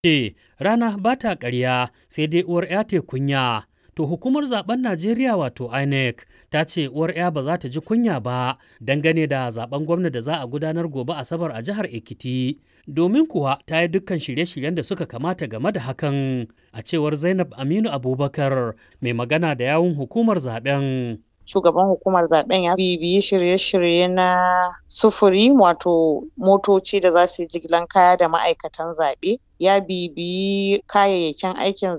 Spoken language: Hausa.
ce rana ba ta ƙarya sai dai uwar ya te kunya. To hukumar zaben Najeriya wato INEC ta ce uwar ya ba za ta ji kunya ba dangane da zaben gwamna da za a gudanar gobe Asabar a jihar Ekiti. Domin kuwa ta yi dukkan shirye-shiryen da suka kamata game da hakan a cewar Zainab Aminu Abubakar mai magana da yawun hukumar zaben. shugaban hukumar zaben ya bibiyi shirye-shirye na sufuri wato motoci da za su yi jigilan kaya da ma'aikatan zaɓe ya bibiyi kayayyakin aikin